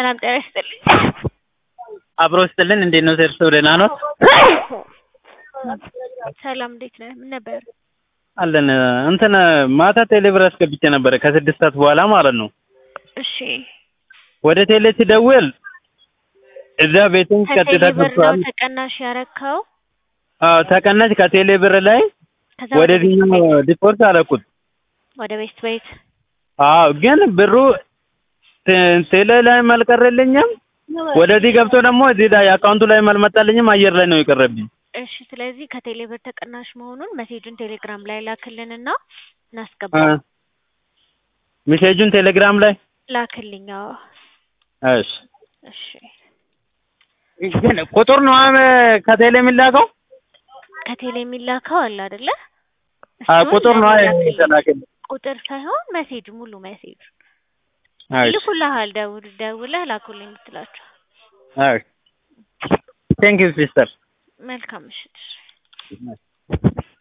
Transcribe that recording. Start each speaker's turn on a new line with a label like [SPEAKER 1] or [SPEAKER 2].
[SPEAKER 1] ሰላም ጤና ይስጥልኝ።
[SPEAKER 2] አብሮ ስጥልን። እንዴት ነው እርስዎ ደህና ኖት?
[SPEAKER 1] ሰላም እንዴት ነህ? ምን ነበር?
[SPEAKER 2] አለን እንትን ማታ ቴሌብር አስገብቼ ነበረ ከስድስት ሰዓት በኋላ ማለት ነው።
[SPEAKER 1] እሺ
[SPEAKER 2] ወደ ቴሌ ሲደውል እዛ ቤቱን ቀጥታ
[SPEAKER 1] ከቴሌ ብር ነው
[SPEAKER 2] ገብቷል።
[SPEAKER 1] ተቀናሽ ያረካው?
[SPEAKER 2] አዎ ተቀናሽ ከቴሌ ብር ላይ
[SPEAKER 1] ከዛ
[SPEAKER 2] ወደዚህኛው ዲፖርት አደረኩት።
[SPEAKER 1] ወደ ቤት ቤት
[SPEAKER 2] አዎ ግን ብሩ ቴ- ቴሌ ላይ አልቀረልኝም። ወደዚህ ገብቶ ደግሞ እዚህ ላይ አካውንቱ ላይ አልመጣልኝም። አየር ላይ ነው የቀረብኝ።
[SPEAKER 1] እሺ ስለዚህ ከቴሌ ብር ተቀናሽ መሆኑን መሴጁን ቴሌግራም ላይ ላክልንና
[SPEAKER 2] አ፣
[SPEAKER 1] እናስገባ
[SPEAKER 2] ሜሴጁን ቴሌግራም ላይ
[SPEAKER 1] ላክልኝ። አዎ
[SPEAKER 2] እሺ።
[SPEAKER 1] እሺ
[SPEAKER 2] ግን ቁጥር ነው አሁን ከቴሌ የሚላከው?
[SPEAKER 1] ከቴሌ የሚላከው አለ አይደለ?
[SPEAKER 2] አዎ
[SPEAKER 1] እሱን
[SPEAKER 2] ቁጥር ነው
[SPEAKER 1] ለኔ ላክልኝ።
[SPEAKER 2] የተላከልኝ።
[SPEAKER 1] ቁጥር ሳይሆን መሴጅ ሙሉ መሴጅ
[SPEAKER 2] እሺ
[SPEAKER 1] ይልኩልሃል። ደውል ደውለህ ላኩልኝ የምትላቸው።
[SPEAKER 2] እሺ ቴንክ ዩ ሲስተር
[SPEAKER 1] መልካም ምሽት።